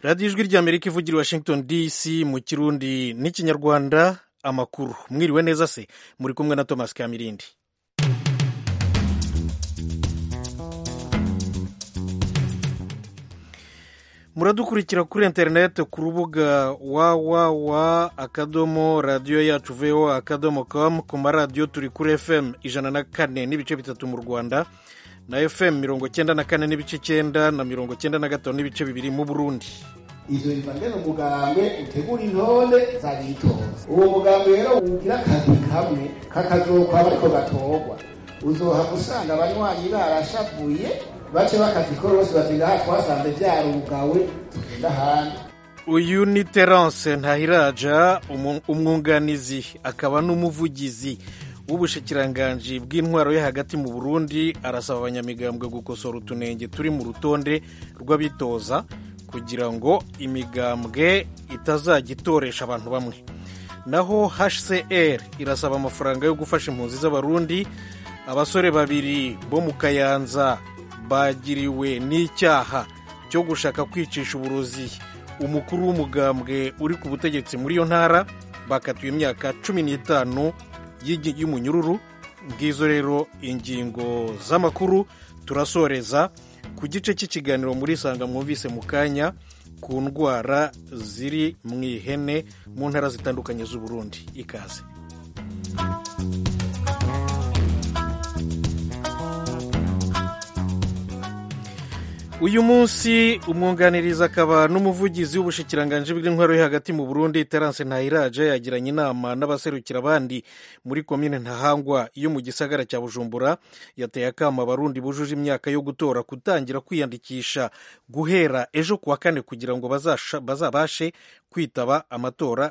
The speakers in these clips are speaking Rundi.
radiyo ijwi ry'amerika ivugira i washington dc mu kirundi n'ikinyarwanda amakuru mwiriwe neza se muri kumwe na thomas kamirindi muradukurikira kuri interineti ku rubuga wawawa akadomo radiyo yacu voa akadomo com ku maradiyo turi kuri fm ijana na kane n'ibice bitatu mu rwanda na fm mirongo cyenda na kane n'ibice cyenda na mirongo cyenda na gatanu n'ibice bibiri mu burundi izo biva ngene umugambwe utegura intore zagitoza uwo mugambwe rero ugira akazi kamwe kakazokwaba ariko gatorwa uzohava usanga abanywanyi barashavuye bace bakazikora bose batinda aha twasanze vyarugawe tugenda ahandi uyu ni terence ntahiraja umwunganizi akaba n'umuvugizi w'ubushikiranganji bw'intwaro yo hagati mu burundi arasaba abanyamigambwe gukosora utunenge turi mu rutonde rw'abitoza kugira ngo imigambwe itazajya itoresha abantu bamwe naho hcr irasaba amafaranga yo gufasha impunzi z'abarundi abasore babiri bo mu kayanza bagiriwe n'icyaha cyo gushaka kwicisha uburozi umukuru w'umugambwe uri ku butegetsi muri iyo ntara bakatiwe imyaka cumi n'itanu y'umunyururu ngizo rero ingingo z'amakuru turasoreza ku gice cy'ikiganiro muri isanga mwumvise mu kanya ku ndwara ziri mu ihene mu ntara zitandukanye z'uburundi ikaze uyu munsi umwunganiriza akaba n'umuvugizi w'ubushikiranganji bw'intwaro yo hagati mu burundi terence ntahiraje yagiranye inama n'abaserukira abandi muri komine ntahangwa yo mu gisagara cya bujumbura yateye akama abarundi bujuje imyaka yo gutora kutangira kwiyandikisha guhera ejo kuwa kane kugira ngo bazabashe kwitaba amatora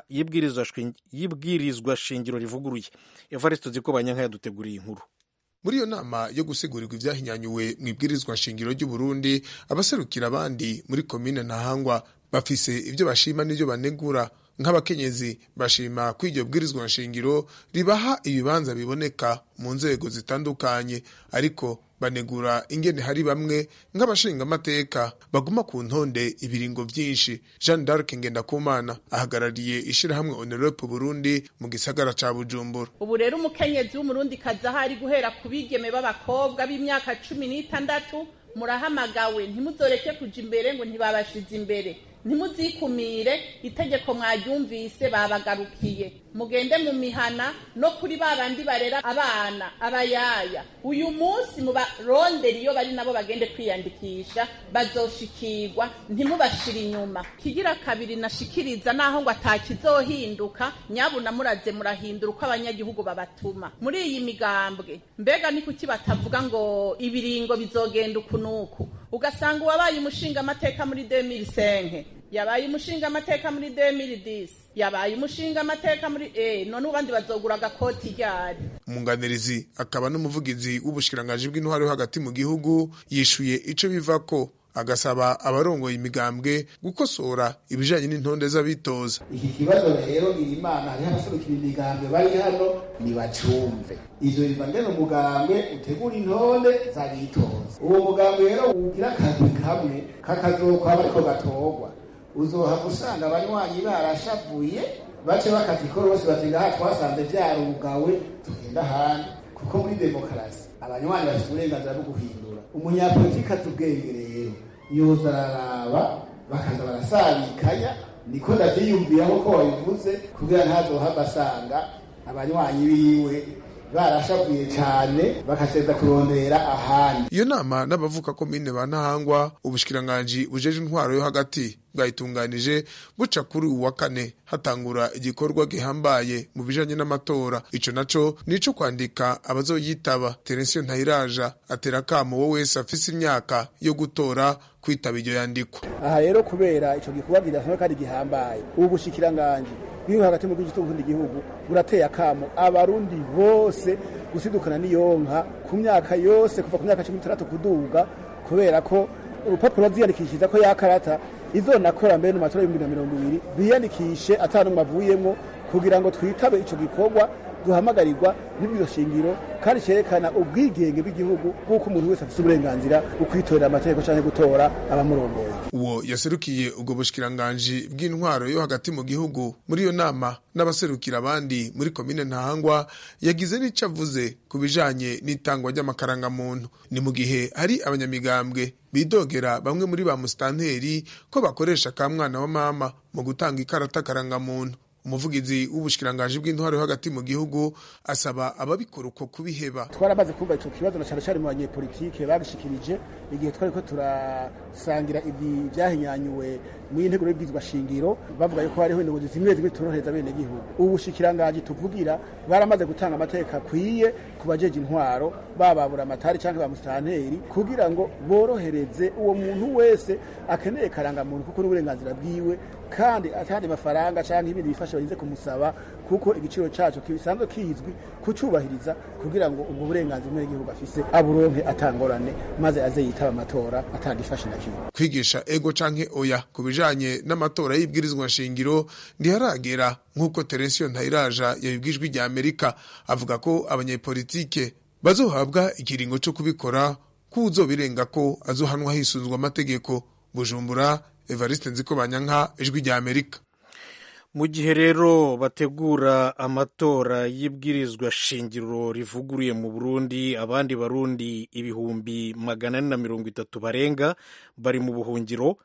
y'ibwirizwa shingiro rivuguruye evariste ziko banyanka yaduteguriye inkuru muri iyo nama yo gusegurirwa ibyahinyanyuwe mu ibwirizwa nshingiro ry'uburundi abaserukira abandi muri komine ntahangwa bafise ibyo bashima n'ibyo banegura nk'abakenyezi bashima ko iryo bwirizwa nshingiro ribaha ibibanza biboneka mu nzego zitandukanye ariko banegura ingene hari bamwe nk'abashingamateka baguma ku ntonde ibiringo byinshi jean d'arc ngendakumana ahagarariye ishirahamwe onerope burundi mu gisagara ca bujumbura ubu rero umukenyezi w'umurundi kazi ahari guhera ku bigeme b'abakobwa b'imyaka cumi n'itandatu murahamagawe ntimuzoreke kuja imbere ngo ntibabashize imbere ntimuzikumire itegeko mwaryumvise babagarukiye mugende mu mihana no kuri ba bandi barera abana abayaya uyu munsi mubarondera iyo bari nabo bagende kwiyandikisha bazoshikirwa ntimubashire inyuma kigira kabiri nashikiriza naho ngo atakizohinduka nyabuna muraze murahindura uko abanyagihugu babatuma muri iyi migambwe mbega ni kuki batavuga ngo ibiringo bizogenda uku n'uku ugasanga uwabaye umushinga amateka muri 2005 yabaye umushinga amateka muri 2010 yabaye umushinga amateka muri eh none ubandi bazogura agakoti ryari umunganirizi akaba n'umuvugizi w'ubushikiranganji bw'intwaro yo hagati mu gihugu yishuye ico bivako agasaba abarongoye imigambwe gukosora ibijanye n'intonde z'abitoza iki kibazo rero iri imana hariho abaserukira imigambwe bari hano nibacumve ivyo biva ngene umugambwe utegura intonde z'abitoza uwo mugambwe rero ugira akazi kamwe kakazokwaba ariko gatorwa uzohava usanga abanywanyi barashavuye bace bakazikora bose batinda aha twasanze vyarugawe tugenda ahandi kuko muri demokarasi abanywanyi bafite uburenganzira bwo guhindura umunyapolitiki azi ubwenge rero yoza araraba bakaza barasabikanya niko ndavyiyumviraho ko wabivuze kugira ntazohava asanga abanywanyi biwe barashavuye cane bakaseza kurondera ahandi iyo nama n'abavuka komine ba ntahangwa ubushikiranganji bujeje intwaro yo hagati bwayitunganije buca kuri uwa kane hatangura igikorwa gihambaye mu bijanye n'amatora ico naco nico kwandika abazoyitaba terensiyo ntayiraja atera akamo wo wese afise imyaka yo gutora kwitaba iryo yandikwa aha rero kubera ico gikorwa kidasanzwe kandi gihambaye ubu bushikiranganji bw'iyo hagati mu bw'igihugu igihugu burateye akamo abarundi bose gusidukana n'iyonka ku myaka yose kuva ku myaka cumi n'itandatu kuduga kubera ko urupapuro baziyandikishiriza ko yakarata izonakora mbere mu matora y'ibihumbi na mirongo ibiri biyandikishe ata n'umwe avuyemwo kugira ngo twitabe ico gikorwa duhamagarirwa n'ibyo shingiro kandi cyerekana ubwigenge bw'igihugu bw'uko umuntu wese afite uburenganzira bwo kwitorera amategeko cyangwa gutora abamurongoye uwo yaserukiye ubwo bushikiranganji bw'intwaro yo hagati mu gihugu muri iyo nama n'abaserukira abandi muri komine ntahangwa yagize n'icyo avuze ku bijanye n'itangwa ry'amakarangamuntu ni mu gihe hari abanyamigambwe bidogera bamwe muri ba musitanteri ko bakoresha ka mwana wa mama mu gutanga ikarata karangamuntu umuvugizi w'ubushikiranganji bw'intwaro yo hagati mu gihugu asaba ababikora uko kubiheba twaramaze kumva ico kibazo na cyane cyane mu banyepolitike babishikirije igihe twariko turasangira ibi vyahinyanyuwe mu integuro y'ibwizwa shingiro bavuga yuko hariho indongozi zimwe zimwe torohereza bene gihugu ubushikiranganji tuvugira baramaze gutanga amateka akwiye ku bajeje intwaro bababura amatari canke ba musitanteri kugira ngo borohereze uwo muntu wese akeneye karangamuntu kuko n'uburenganzira bwiwe kandi atandi mafaranga canke ibindi bifasha barinze kumusaba kuko igiciro caco kisanzwe kizwi kucubahiriza kugira ngo ubwo burenganzira umwe w'igihugu afise aburonke atangorane maze aze yitaba amatora atagifashe na kimwe kwigisha ego canke oya ku bijanye n'amatora y'ibwirizwa shingiro ntiharagera nk'uko Terensiyo Ntayiraja yabibwijwe rya Amerika avuga ko abanyepolitike bazohabwa ikiringo co kubikora ko uzobirenga ko azohanwa hisunzwe amategeko Bujumbura Evariste Nzikobanyanka ijwi rya Amerika mu gihe rero bategura amatora y'ibwirizwa shingiro rivuguruye mu burundi abandi barundi ibihumbi magana ane na mirongo itatu barenga bari mu buhungiro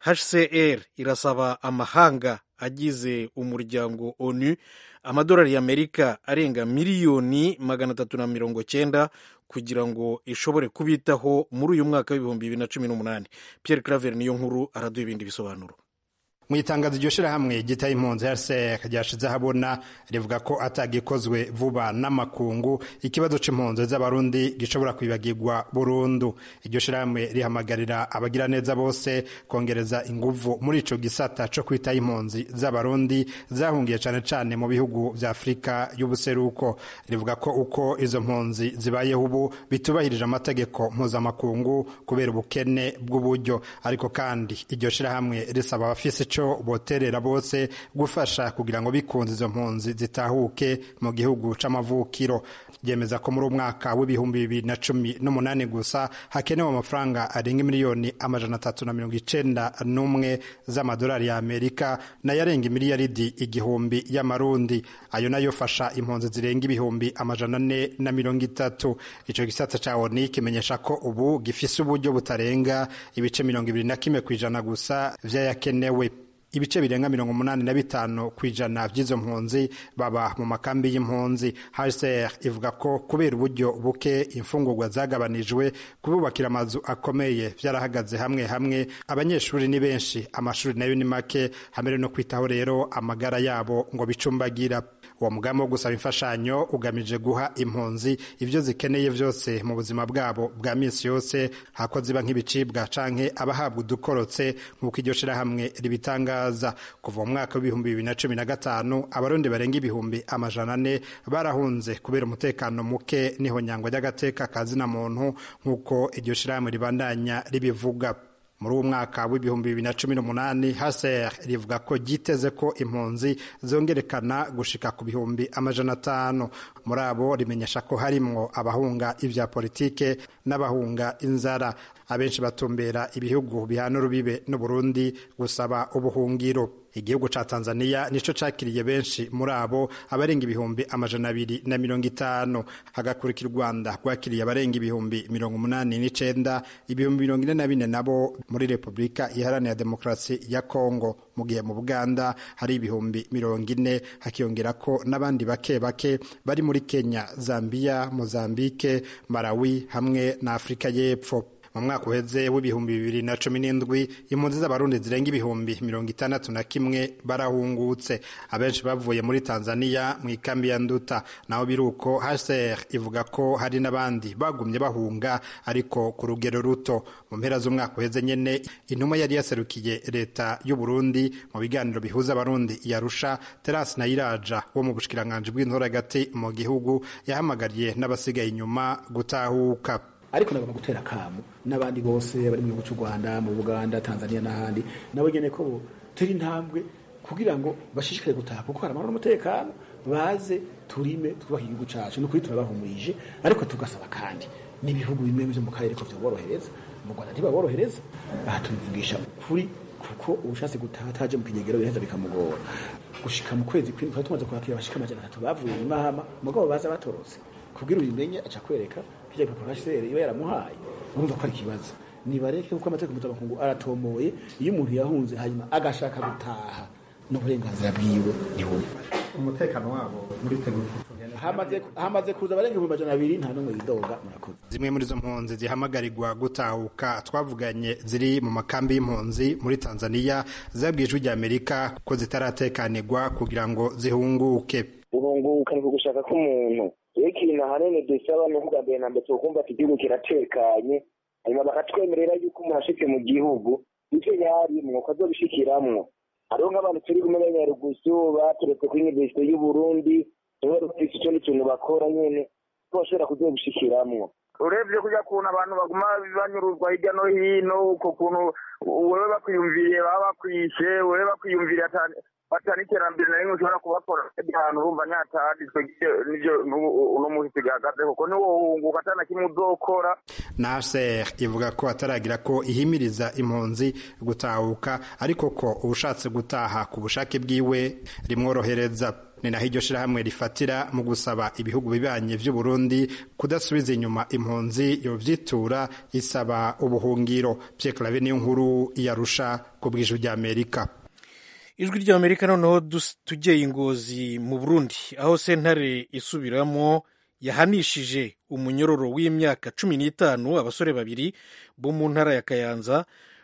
hcr irasaba amahanga agize umuryango onu amadolari y'amerika arenga miliyoni magana atatu na mirongo cyenda kugira ngo ishobore kubitaho muri uyu mwaka w'ibihumbi bibiri na cumi n'umunani pierre claver niyo nkuru araduha ibindi bisobanuro mu itangazo iryo shirahamwe gitaye impunzi rcr ryashize ahabona rivuga ko atagikozwe vuba n'amakungu ikibazo c'impunzi z'abarundi gishobora kwibagirwa burundu iryo shirahamwe rihamagarira abagiraneza bose kongereza inguvu muri ico gisata co kwitaho impunzi z'abarundi zahungiye cane cane mu bihugu vya afurika y'ubuseruko rivuga ko uko izo mpunzi zibayeho ubu bitubahirije amategeko mpuzamakungu kubera ubukene bw'uburyo ariko kandi iryo shirahamwe risaba abafise ico boterera bose gufasha kugira ngo bikunze izo mpunzi zitahuke mu gihugu c'amavukiro yemeza ko muri umwaka w'ibihumbi bibiri na cumi n'umunani gusa hakenewe amafaranga arenga miliyoni amajana atatu na mirongo icenda n'umwe z'amadolari ya amerika nayo arenga imiliyaridi igihumbi y'amarundi ayo nayo fasha impunzi zirenga ibihumbi amajana ane na mirongo itatu ico gisata ca oni kimenyesha ko ubu gifise uburyo butarenga ibice mirongo ibiri na kimwe kw'ijana gusa vy'ayakenewe ibice birenga mirongo umunani na bitanu ku ijana by'izo mpunzi baba mu makambi y'impunzi hcr ivuga ko kubera uburyo buke imfungurwa zagabanijwe kububakira amazu akomeye byarahagaze hamwe hamwe abanyeshuri ni benshi amashuri nayo ni make hamwe no kwitaho rero amagara yabo ngo bicumbagira uwo mugambi wo gusaba imfashanyo ugamije guha impunzi ibyo zikeneye byose mu buzima bwabo bwa minsi yose hako ziba nk'ibicibwa canke abahabwa udukorotse nk'uko iryo shirahamwe ribitangaza kuva mu mwaka w'ibihumbi bibiri na cumi na gatanu abarundi barenga ibihumbi amajana ane barahunze kubera umutekano muke n'ihonyangwa ry'agateka ka zina muntu nk'uko iryo shirahamwe ribandanya ribivuga muri uwo mwaka w'ibihumbi bibiri na cumi n'umunani haser rivuga ko ryiteze ko impunzi zongerekana gushika ku bihumbi amajana atanu muri abo rimenyesha ko harimwo abahunga ibya politike n'abahunga inzara abenshi batumbera ibihugu bihana urubibe n'uburundi gusaba ubuhungiro igihugu ca tanzania nico cakiriye benshi muri abo abarenga ibihumbi amajana abiri na mirongo itanu hagakurikira u rwanda rwakiriye abarenga ibihumbi mirongo umunani n'icenda ibihumbi mirongo ine na bine nabo muri repubulika iharanira demokarasi ya kongo mu gihe mu buganda hari ibihumbi mirongo ine hakiyongera ko n'abandi bake bake bari muri kenya zambia mozambike malawi hamwe na afurika y'epfo mu mwaka uheze w'ibihumbi bibiri na cumi n'indwi impunzi z'abarundi zirenga ibihumbi mirongo itandatu na kimwe barahungutse abenshi bavuye muri tanzania mu ikambi ya nduta naho biri uko hcr ivuga ko hari n'abandi bagumye bahunga ariko ku rugero ruto mu mpera z'umwaka uheze nyene intumwa yari yaserukiye leta y'u burundi mu biganiro bihuza abarundi yarusha terasi nayiraja wo mu bushikiranganji bw'intora hagati mu gihugu yahamagariye n'abasigaye inyuma gutahuka ariko nagomba gutera akamu n'abandi bose bari mu gihugu cy'u rwanda mu buganda tanzania n'ahandi nabo nyine ko turi intambwe kugira ngo bashishikare gutaha kuko hari amahoro n'umutekano baze turime twubake igihugu cacu nukuri turabahumurije ariko tugasaba kandi n'ibihugu bimwe vyo mu karere ko vyoborohereza mu rwanda ntibaborohereza aha tubivugisha ukuri kuko ubushatse gutaha ataje mu kinyegero biraheza bikamugora gushika mu kwezi kw'indwi twari tumaze kwakira abashika amajana atatu bavuye i mahama mugabo baza batorotse kubwira ubimenye aca kwereka kirya gipapuro hcr iba yaramuhaye urumva ko ari ikibazo nibareke kuko amategeko mpuzamakungu aratomoye iyo umuntu yahunze hanyuma agashaka gutaha n'uburenganzira bwiwe ntibumva umutekano wabo muri tegura hamaze hamaze kuza abarenga ibihumbi majana abiri nta n'umwe yidoga murakoze zimwe muri izo mpunzi zihamagarirwa gutahuka twavuganye ziri mu makambi y'impunzi muri tanzania zabwiye ijwi ry'amerika ko zitaratekanirwa kugira ngo zihunguke guhunguka ni ugushaka k'umuntu rero ikintu ahanini dusaba ni ukuvuga mbere na mbere tukumva ati igihugu kiratekanye hanyuma bakatwemerera yuko umuntu ashitse mu gihugu ivyo yarimwo ko azobishikiramwo hariho nk'abantu turi kumwe na nyarugusu baturetse kuri universite y'uburundi nibo bafise ico n'ikintu bakora nyene ko bashobora kuzobishikiramwo urebye kurya kuntu abantu baguma banyuruzwa hirya no hino uko kuntu wewe bakwiyumviriye baba bakwishe wewe bakwiyumviriye batana iterambere na rimwe ushobora kubakora ahantu urumva nyataditswe nivyo uno muhisi gahagaze kuko niwohunguka atana kimwe uzokora naser ivuga ko ataragira ko ihimiriza impunzi gutahuka ariko ko ubushatse gutaha ku bushake bwiwe rimworohereza ni naho iryo shirahamwe rifatira mu gusaba ibihugu bibanye vy'u Burundi kudasubiza inyuma impunzi yovyitura isaba ubuhungiro Pierre Claver niyo nkuru yarusha ku bw'ijwi ry'Amerika ijwi ry'amerika noneho tugeye ingozi mu burundi aho sentare isubiramo yahanishije umunyororo w'imyaka cumi n'itanu abasore babiri bo mu ntara ya kayanza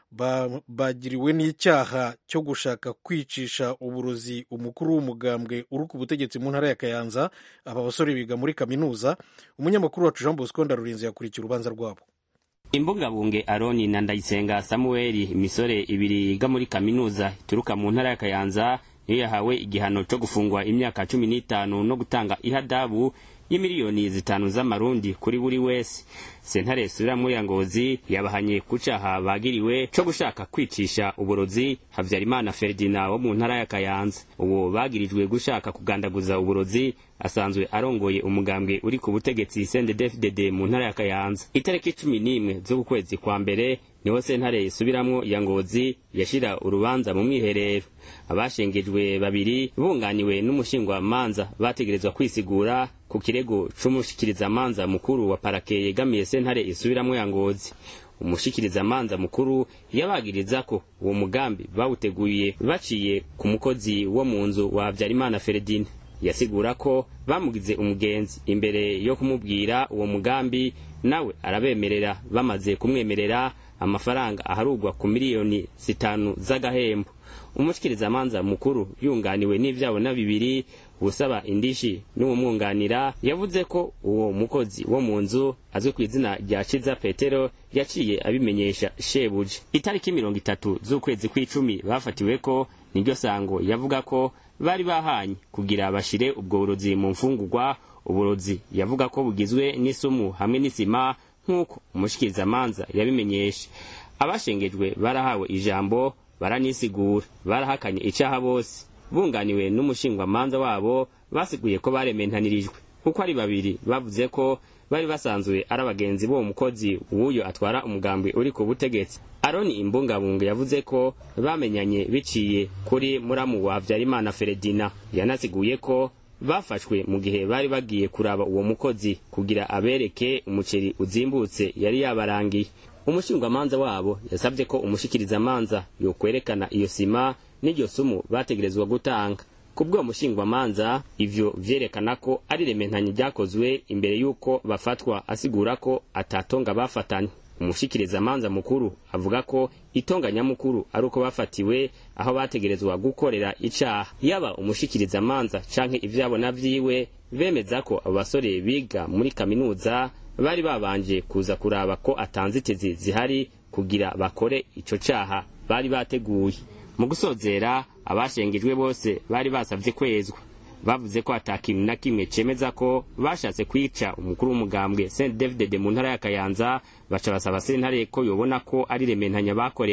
bagiriwe n'icyaha cyo gushaka kwicisha uburozi umukuru w'umugambwe uri ku butegetsi mu ntara ya kayanza aba basore biga muri kaminuza umunyamakuru wacu jean bosco ndarurinze yakurikiye urubanza rwabo imbungabunge aroni na ndayisenga samuweli imisore ibiri yiga muri kaminuza ituruka mu ntara ya kayanza niyo yahawe igihano cyo gufungwa imyaka cumi n'itanu no gutanga ihadabu y'imiliyoni zitanu z'amarundi kuri buri wese sentare isubira muri ya ngozi yabahanye ku caha bagiriwe co gushaka kwicisha uburozi havyarimana ferdina wo mu ntara ya kayanza uwo bagirijwe gushaka kugandaguza uburozi asanzwe arongoye umugambwe uri ku butegetsi CNDD-FDD mu ntara ya Kayanza itariki cumi n'imwe z'uku kwezi kwa mbere niho sentare isubiramwo ya ngozi yashira urubanza mu mwiherero abashengejwe babiri bunganiwe n'umushingwamanza bategerezwa kwisigura ku kirego c'umushikirizamanza mukuru wa parake yegamiye sentare isubiramwo ya ngozi umushikirizamanza mukuru yabagiriza ko uwo mugambi bawuteguye baciye ku mukozi wo mu nzu wa Habyarimana Feredine yasigura ko bamugize umugenzi imbere yo kumubwira uwo mugambi nawe arabemerera bamaze kumwemerera amafaranga aharugwa ku miliyoni zitanu z'agahembo umushikirizamanza mukuru yunganiwe n'ivyabona bibiri usaba indishi n'uwumwunganira yavuze ko uwo mukozi wo mu nzu azwi ku izina rya Ciza Petero yaciye abimenyesha shebuje itariki mirongo itatu z'ukwezi kw'icumi bafatiwe ko niryo sango yavuga ko bari bahanye kugira bashire ubwo burozi mu mfungurwa uburozi yavuga ko bugizwe n'isumu hamwe n'isima nk'uko umushikirizamanza yabimenyesha abashengejwe barahawe ijambo baranisigura barahakanye icaha bose bunganiwe n'umushingwamanza wabo basiguye ko barementanirijwe kuko ari babiri bavuze ko bari basanzwe ari abagenzi b'uwo mukozi w'uyo atwara umugambi uri ku butegetsi aroni imbungabunga yavuze ko bamenyanye biciye kuri muramu wa habyarimana feredina yanasiguye ko bafashwe mu gihe bari bagiye kuraba uwo mukozi kugira abereke umuceri uzimbutse yari yabarangiye umushingwamanza wabo yasabye ko umushikirizamanza yokwerekana iyo sima n'iryo sumu bategerezwa gutanga kubw'uwo mushingwamanza ivyo vyerekana ko ari rementanye ryakozwe imbere y'uko bafatwa asigura ko atatonga bafatanye umushikirizamanza mukuru avuga ko itonga nyamukuru ari uko bafatiwe aho bategerezwa gukorera icaha yaba umushikirizamanza canke ivyabona vyiwe bemeza ko abo basore biga muri kaminuza bari babanje kuza kuraba ko atanzitizi zihari kugira bakore ico caha bari bateguye mu gusozera abashengejwe bose bari basavye kwezwa bavuze ko ata kintu na kimwe cemeza ko bashatse kwica umukuru w'umugambwe Saint David mu ntara ya Kayanza baca basaba sentare ko yobona ko ari rementanya bakorewe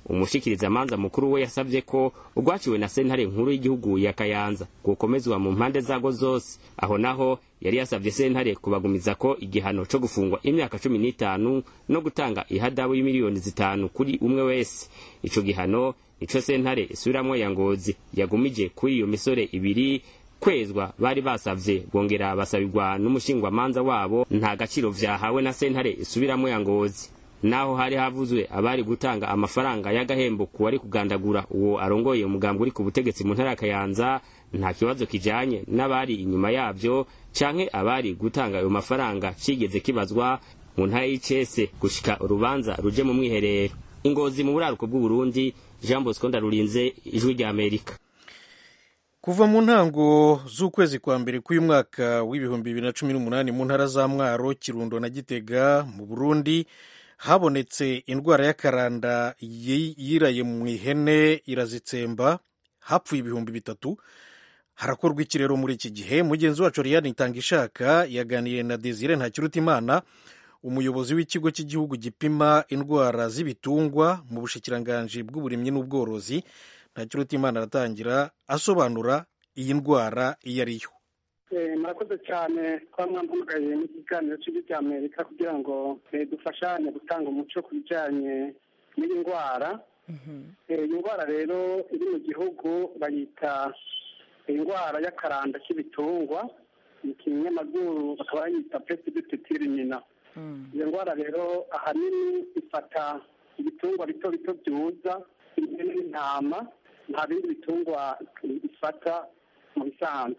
umushikirizamanza mukuru we yasavye ko urwaciwe na sentare nkuru y'igihugu ya kayanza gukomezwa mu mpande zago zose aho naho yari yasavye sentare kubagumiza ko igihano co gufungwa imyaka cumi n'itanu no gutanga ihadabu y'imiliyoni zitanu kuri umwe wese ico gihano nico sentare isubiramwo ya ngozi yagumije kuri iyo misore ibiri kwezwa bari basavye bongera basabirwa n'umushingwamanza wabo nta gaciro vyahawe na sentare isubiramwo ya ngozi naho hari havuzwe abari gutanga amafaranga y'agahembo ku wari kugandagura uwo arongoye umugambi uri ku butegetsi mu ntara ya kayanza nta kibazo kijanye n'abari inyuma yavyo canke abari gutanga ayo mafaranga cigeze kibazwa mu ntara y'icese gushika urubanza ruje mu mwiherero ingozi mu buraruko bw'uburundi jean bosco ndarurinze ijwi rya amerika kuva mu ntango z'ukwezi kwa mbere k'uyu mwaka w'ibihumbi bibiri na cumi n'umunani mu ntara za mwaro kirundo na gitega mu burundi habonetse indwara y'akaranda yiraye mu ihene irazitsemba hapfuye ibihumbi bitatu harakorwa iki rero muri iki gihe mugenzi wacu riyani itanga ishaka yaganiriye na desire ntakirutimana umuyobozi w'ikigo cy'igihugu gipima indwara z'ibitungwa mu bushikiranganji bw'uburimyi n'ubworozi ntakirutimana aratangira asobanura iyi ndwara iyo ari yo murakoze cyane kuba mwampamagaye mu kiganiro cy'igihugu cya amerika kugira ngo dufashanye gutanga umuco ku bijyanye n'iyi ndwara iyi ndwara rero iri mu gihugu bayita indwara y'akaranda k'ibitungwa mu kinyamazuru bakaba bayita pesidititiri nyina iyo ndwara rero ahanini ifata ibitungwa bito bito byuza impene n'intama nta bindi bitungwa ifata mu bisanzwe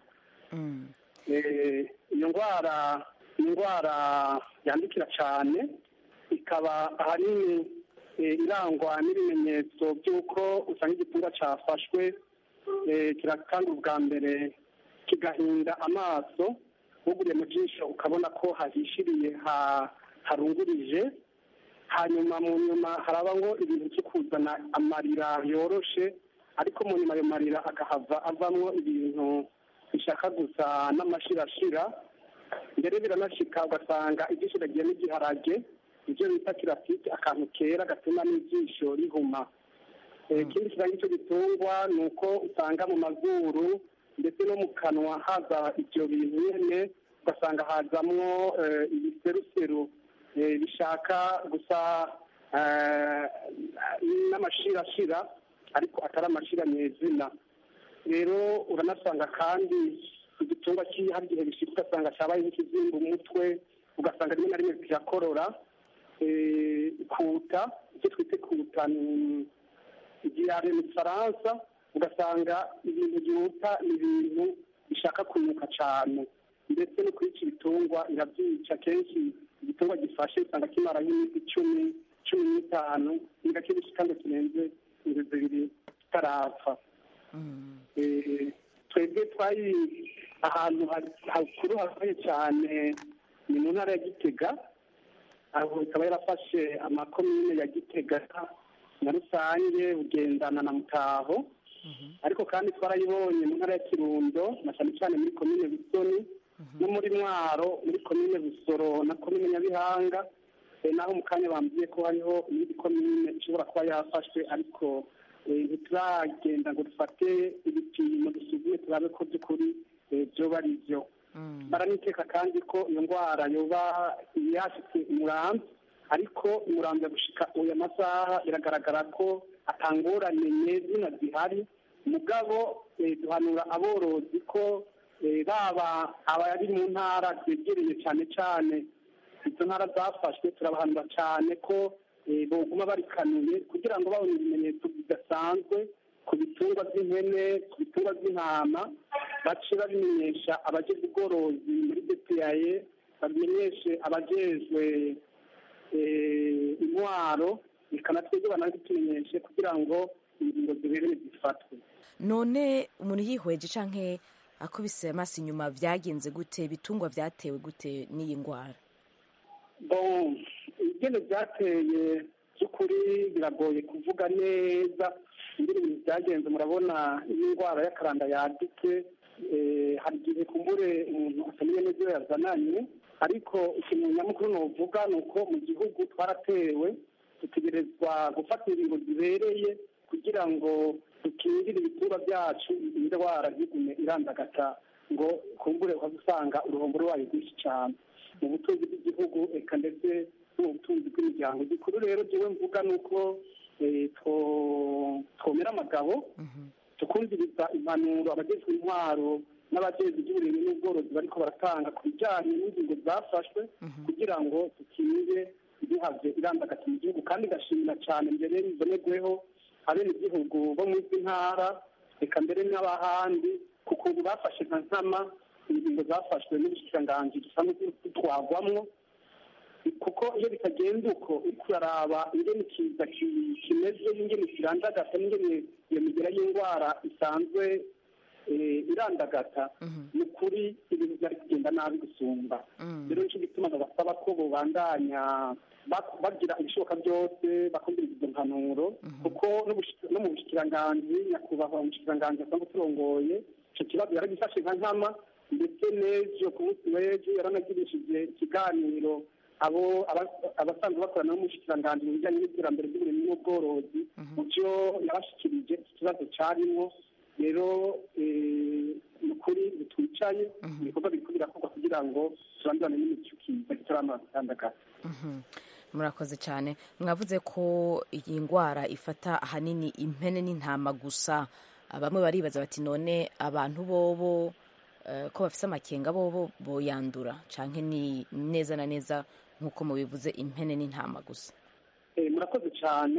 iyo ndwara ni indwara yandikira cyane ikaba ahanini irangwa n'ibimenyetso by'uko usanga igitungwa cyafashwe kiratanga ubwa mbere kigahinda amaso uguriye mu jisho ukabona ko hahishiriye harungurije hanyuma mu nyuma haraba ngo ibintu byo kuzana amarira yoroshe ariko mu nyuma ayo marira akahava avamo ibintu bishaka gusa n'amashirashira mbere biranashika ugasanga ijisho riragiye n'igiharage ibyo bita kirafite akantu kera gatuma n'ijisho rihuma ikindi kiranga icyo gitungwa ni uko usanga mu mazuru ndetse no mu kanwa haza ibyo bintu nyine ugasanga hazamwo ibiseruseru bishaka gusa n'amashirashira ariko atari amashira nyezina rero uranasanga kandi igitungwa hari igihe bishika ugasanga cyabaye nk'ikizimba umutwe ugasanga rimwe na rimwe kirakorora kuta icyo twite kuta ni igihare mu gifaransa ugasanga ibintu byihuta ni ibintu bishaka kunuka cyane ndetse no kwica ibitungwa irabyica kenshi igitungwa gifashe usanga kimara nk'iminsi icumi cumi n'itanu nigake bishika ngo kirenze inzu zibiri kitarapfa twebwe twari ahantu hakuru hakomeye cyane ni mu ntara ya gitega aho ikaba yarafashe amakomine ya gitega na rusange bugendana na mutaho ariko kandi twarayibonye mu ntara ya kirundo na cyane cyane muri komine bisoni no muri mwaro muri komine busoro na komine nyabihanga naho mu kanya bambwiye ko hariho iyindi komine ishobora kuba yafashwe ariko ntituragenda ngo dufate ibipimo dusuzume turabe ko by'ukuri byoba ari byo baraniteka kandi ko iyo ndwara yoba yashitse umurambi ariko umurambi gushika uyu masaha biragaragara ko atangorane nyezina zihari mugabo duhanura aborozi ko baba abari mu ntara zegereye cyane cyane izo ntara zafashwe turabahanura cyane ko boguma barikanuye kugira ngo babone ibimenyetso bidasanzwe ku bitungwa by'impene ku bitungwa by'intama bace babimenyesha abajejwe ubworozi muri detaye babimenyeshe abajejwe intwaro bikanatwebwe banabitumenyeshe kugira ngo ingingo zibereye zifatwe none umuntu yihweje canke akubise amaso inyuma vyagenze gute ibitungwa vyatewe gute n'iyi ndwara bon ingene byateye by'ukuri biragoye kuvuga neza ingene ibintu byagenze murabona iyo indwara y'akaranda yadutse hari igihe kumbure umuntu atamenye neza iyo yazananye ariko ikintu nyamukuru novuga ni uko mu gihugu twaratewe dutegerezwa gufata ingingo zibereye kugira ngo dukingire ibitungwa byacu indwara ntigume irandagata ngo kumbure usanga uruhombo rwayo rwinshi cyane mu butunzi bw'igihugu eka ndetse no mu butunzi bw'imiryango gikuru rero jewe mvuga ni uko eh, two- twomera amagabo tukumviriza impanuro abajejwe intwaro n'abajejwe iby'uburimyi n'ubworozi bariko baratanga ku bijyanye n'ingingo zafashwe kugira ngo dukinge ntihave irandagata mu gihugu kandi gashimira cyane mbere bibonerweho abenegihugu bo mu izi ntara reka mbere n'abahandi ku kuntu bafashe nka nkama ingingo zafashwe n'ubushikiranganji dusanzwe dutwagwamwo kuko iyo bitagenda uko uriko uraraba ingene ikiza ki- kimeze n'ingene kirandagata n'ingene iyo migera y'indwara isanzwe eh, irandagata ni ukuri ibintu byari kugenda nabi gusumba rero nicyo gituma ndabasaba ko bobandanya bak- bagira ibishoboka byose bakumviriza izo mpanuro kuko n'ubushi- no mu bushikiranganji nyakubahwa umushikiranganji asanzwe turongoye icyo kibazo yaragifashe nka nkama ndetse n'ejo ku munsi w'ejo yaranagirishije ikiganiro abo aba- abasanzwe bakorana n'umushikiranganji mu bijyanye n'iterambere ry'uburimyi n'ubworozi mu byo yabashikirije iki kibazo cyarimo rero eh, ni ukuri ntitwicaye ibikorwa biriko birakorwa kugira ngo turandurane n'imico kiza kitaramatandagara Mhm. murakoze cyane mwavuze ko iyi ndwara ifata ahanini impene n'intama gusa bamwe baribaza bati none abantu bobo eh, ko bafise amakenga bobo boyandura canke ni neza na neza nk'uko mubivuze impene n'intama gusa Eh, murakoze cyane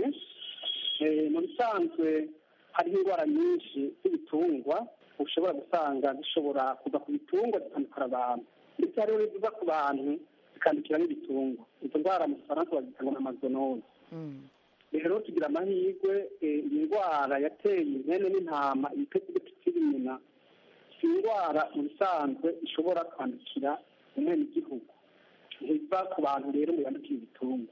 Eh, mu bisanzwe hariho indwara nyinshi z'ibitungwa ushobora gusanga zishobora kuva ku bitungwa zitandukira abantu ndetse hariho n'iziva ku bantu zikandukira n'ibitungwa izo ndwara mu gifaransa bazita ngo ni amazonose rero tugira amahirwe eh, iyi ndwara yateye impene n'intama ibipetipeti nyina si indwara mu bisanzwe ishobora kwandukira umwenegihugu ntiva ku bantu rero ngo yandukire ibitungwa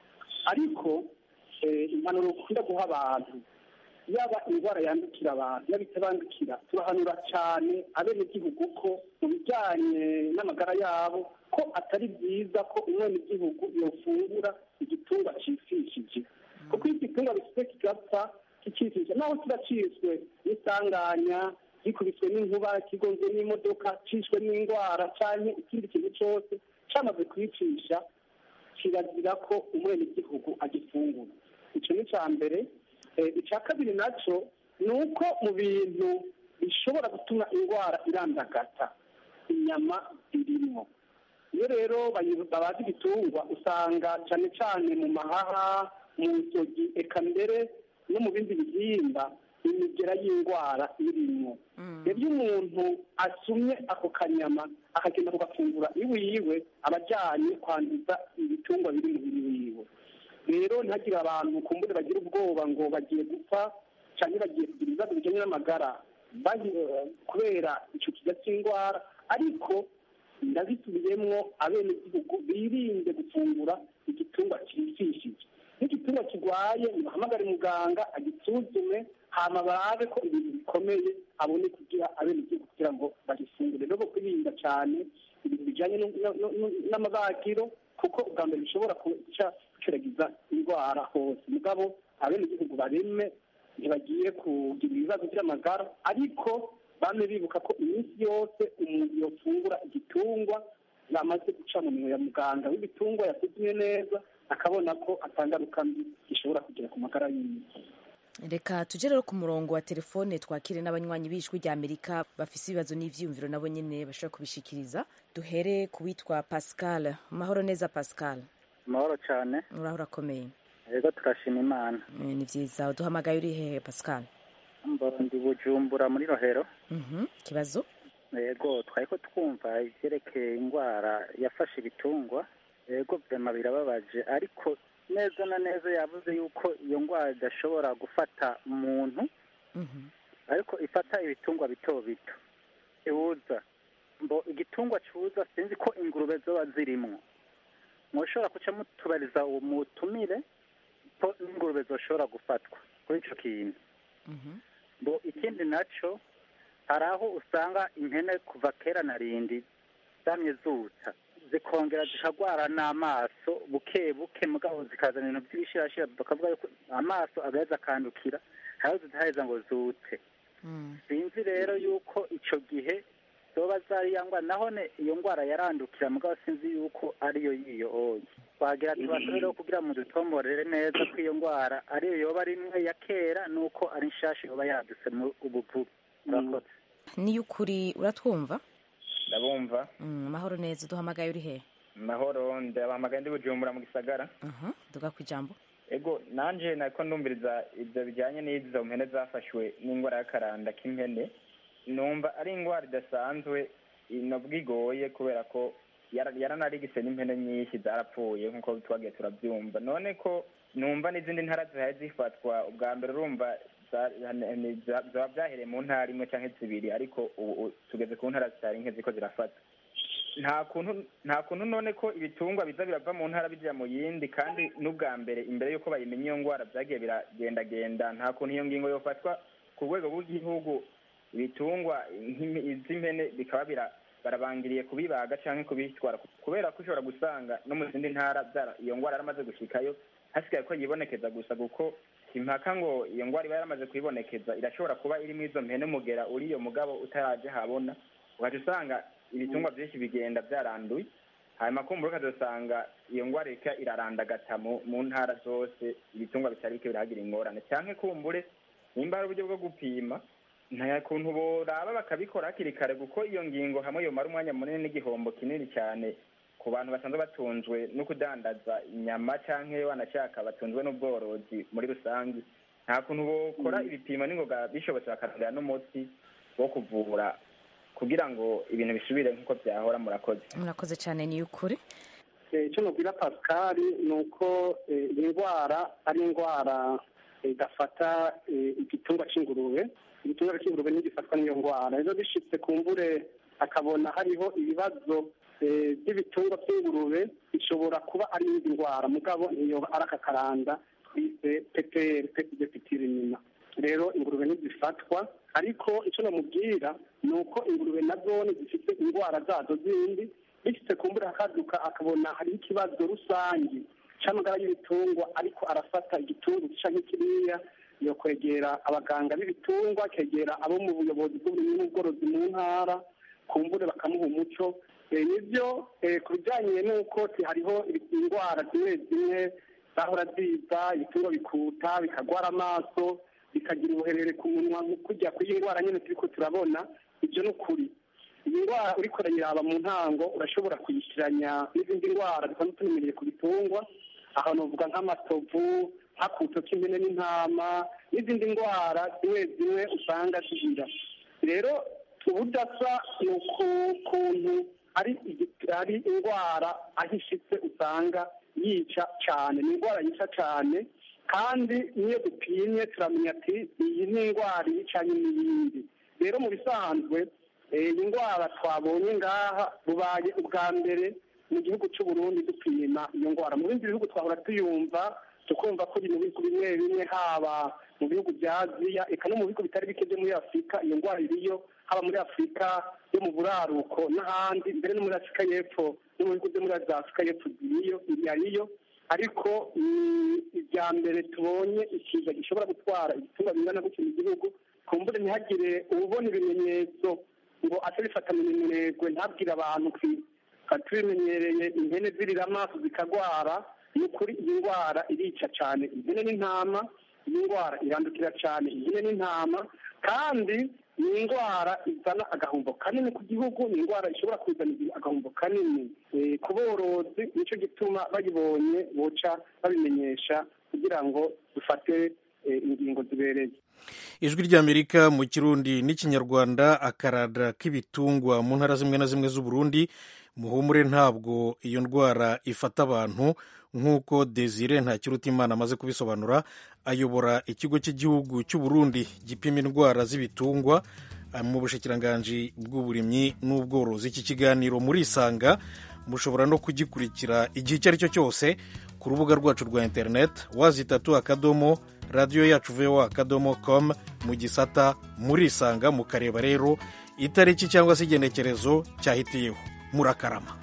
ariko eh, impanuro ukunda guha abantu yaba indwara yandukira abantu yaba itabandukira turahanura cyane abenegihugu ko mu bijyanye n'amagara yabo ko atari byiza ko umwenegihugu yofungura igitungwa cifishije kuko iyo igitungwa bifite kigapfa kicishije naho kiba ciswe n'isanganya gikubiswe n'inkuba kigonzwe n'imodoka cishwe n'indwara canke ikindi kintu cose camaze kwicisha kirazira ko umwenegihugu agifungura icyo ni icya mbere Eh, icya kabiri nacyo ni uko mu bintu bishobora gutuma indwara irandagata inyama zirimo iyo rero bayi- babaga ibitungwa usanga cyane cyane mu mahaha mu nzogi eka mbere no mu bindi bihimba imigera y'indwara irimo rero iyo umuntu asumye ako kanyama akagenda kugafungura iwe yiwe aba ajyanye kwanduza ibitungwa biri mu mubiri wiwe rero ntihagire abantu kumbure bagira ubwoba ngo bagiye gupfa cyangwa bagiye kugira ibibazo bijyanye n'amagara bahi- kubera icyo kiza cy'indwara ariko ndabisubiyemwo abenegihugu birinde gufungura igitungwa cyifishije n'igitungwa kirwaye nibahamagare muganga agisuzume hama barabe ko ibintu bikomeye abone kugira abenegihugu kugira ngo bagifungure rero kwirinda cyane ibintu bijyanye no- no- no- n'amabagiro kuko ubwa mbere bishobora kuca guceragiza indwara hose mugabo abenegihugu bareme ntibagiye kugira ibibazo by'amagara ariko bame bibuka ko iminsi yose umuntu yofungura igitungwa yamaze guca mu minwe ya muganga w'ibitungwa yasuzumye neza akabona ko atangaruka mbi gishobora kugira ku magara yiwe reka tujye rero ku murongo wa telefone twakire n'abanywanyi b'ijwi rya amerika bafise ibibazo n'ivyiyumviro nabo nyene bashobora kubishikiriza duhere ku witwa pascal mahoro neza pascal amahoro cyane uraho urakomeye rero turashima imana Eh, ni vyiza uduhamagaye uri hehe pascal mboro ndi bujumbura muri rohero Mhm, ikibazo yego twari ko twumva ivyerekeye indwara yafashe ibitungwa yego vyama birababaje ariko neza na neza yavuze yuko iyo ndwara idashobora gufata umuntu ariko ifata ibitungwa bito bito ibuza mbo igitungwa cuza sinzi ko ingurube zoba zirimwo mwoshobora kuca mutubariza uwo mutumire ko n'ingurube zoshobora gufatwa kuri ico kintu ngo ikindi naco hari aho usanga impene kuva kera na rindi zamye zuta zikongera zikagwara n'amaso buke buke mugabo zikazana ibintu by'ibishirashira bakavuga yuko amaso agaheza akandukira hariho zitaheza ngo zute sinzi rero yuko ico gihe zoba zariya ngwara nahone iyo ngwara yarandukira mugabo sinzi yuko ariyo yiyo oye twagira tubasore rero kugira mu dutomborere neza ko iyo ngwara ariyo yoba ari imwe ya kera nuko ari nshasha yoba yadutse mu ubuvuzi murakoze niyo ukuri uratwumva ndabumva Mm, amahoro neza duhamagaye uri hehe mahoro ndabahamagaye ndi bujumbura mu gisagara Aha, duga ku ijambo ego nanje nako ndumviriza ibyo bijyanye n'izo mpene zafashwe n'indwara y'akaranda k'impene numva ari indwara idasanzwe inobwa igoye kubera ko yara- yaranarigise n'impene nyinshi zarapfuye nk'uko twagiye turabyumva none ko numva n'izindi ntara zihaye zifatwa ubwa mbere urumva za- ni- za- zaba byahereye mu ntara imwe cyangwa zibiri ariko ubu ubu tugeze ku ntara zitari nke ziko zirafata nta kuntu nta kuntu none ko ibitungwa biza birava mu ntara bijya mu yindi kandi n'ubwa mbere imbere y'uko bayimenya iyo ndwara byagiye biragendagenda nta kuntu iyo ngingo yofatwa ku rwego rw'igihugu ibitungwa nk'imi- iz'impene bikaba bira- barabangiriye kubibaga cyangwa kubitwara kubera ko ushobora gusanga no mu zindi ntara byara- iyo ndwara yaramaze gushikayo hasigaye ko yibonekeza gusa kuko impaka ngo iyo ndwara iba yaramaze kuyibonekeza irashobora kuba irimo izo mpene umugera uri iyo mugabo utaraje habona ugaca usanga ibitungwa byinshi bigenda byaranduye hanyuma kumbura ukazasanga iyo ndwara irika irarandagata mu mu ntara zose ibitungwa bitari bike birahagira ingorane cyangwa kumbure nimba ari uburyo bwo gupima nta kuntu boraba bakabikora hakiri kare kuko iyo ngingo hamwe yomara umwanya munini n'igihombo kinini cyane ku bantu basanzwe batunzwe no kudandaza inyama cyangwa wanashaka batunzwe n'ubworozi muri rusange nta kuntu bokora ibipimo n'ingoga bishobotse bakarondera n'umuti wo kuvura kugira ngo ibintu bisubire nk'uko byahora murakoze murakoze cyane niyo ukuri Eh, icyo nubwira pascal ni uko eh, iyi ndwara ari indwara eh, idafata eh, igitungwa cy'ingurube igitungwa cy'ingurube ntigifatwa n'iyo ndwara rero bishitse ku mbure akabona hariho ibibazo eh, by'ibitungwa by'ingurube bishobora kuba ari iyindi ndwara mugabo ntiyoba ari aka karanda twise peperi pepitire nyina rero ingurube ntizifatwa ariko icyo namubwira ni uko ingurube na zone zifite indwara zazo zindi bishyize ku mbura akaduka akabona hariho ikibazo rusange cy'amagara y'ibitungwa ariko arafata igitungwa gica nk'ikiriya yo kwegera abaganga b'ibitungwa akegera abo mu buyobozi bw'uburimyi n'ubworozi mu ntara ku mbure bakamuha umuco Eh, nibyo eh, ku bijyanye n'uko ti- hariho indwara zimwe zimwe zahora ziza ibitungwa bikuta bikagwara amaso bikagira ubuherere ku munwa kujya ku ndwara nyine turiko turabona ibyo ni ukuri iyi ndwara uriko urayiraba mu ntango urashobora kuyishyiranya n'izindi ndwara dusanzwe tumenyereye ku bitungwa aho novuga nk'amatovu nk'akuto k'impene n'intama n'izindi ndwara zimwe zimwe usanga zigira rero ubudasa ni ukuntu ari igi- ari indwara aho ishitse usanga yica cyane ni indwara yica cyane kandi n'iyo dupimye turamenya ati iyi ni indwara yicanye n'iyindi rero mu bisanzwe eh, iyi ndwara twabonye ngaha bubaye ubwa mbere mu gihugu cy'u Burundi dupima iyo ndwara mu bindi bihugu twahora tuyumva tukumva ko iri mu bihugu bimwe bimwe haba mu bihugu bya aziya eka no mu bihugu bitari bike byo muri afurika iyo ndwara iriyo haba muri afurika yo mu buraruko n'ahandi mbere no muri afurika y'epfo no mu bihugu byo muri za afurika y'epfo ziriyo yariyo ariko mm, ibya mbere tubonye ikiza gishobora gutwara ibitungwa bingana gutyo mu gihugu kumbure ntihagire ububona ibimenyetso ngo ace bifata mu minenegwe ntabwire abantu kwi- tukaba tubimenyereye impene zirira amaso zikagwara ni ukuri iyi ndwara irica cyane impene n'intama iyi ndwara irandukira cyane impene n'intama kandi ni indwara izana agahombo kanini ku gihugu ni indwara ishobora kuzana agahombo kanini Eh, ku borozi nicyo gituma bayibonye boca babimenyesha kugira ngo dufate eh, ingingo zibereye ijwi ry'amerika mu kirundi n'ikinyarwanda akarada k'ibitungwa mu ntara zimwe na zimwe z'uburundi muhumure ntabwo iyo ndwara ifata abantu nk'uko desire ntakirutimana amaze kubisobanura ayobora ikigo cy'igihugu cy'uburundi gipima indwara z'ibitungwa ah, mu bushikiranganji bw'uburimyi n'ubworozi iki kiganiro murisanga mushobora no kugikurikira igihe icyo ari cyo cyose ku rubuga rwacu rwa interineti wazitatu akadomo radiyo yacu voa akadomo com mu gisata murisanga mukareba rero itariki cyangwa se igenekerezo cyahitiyeho murakarama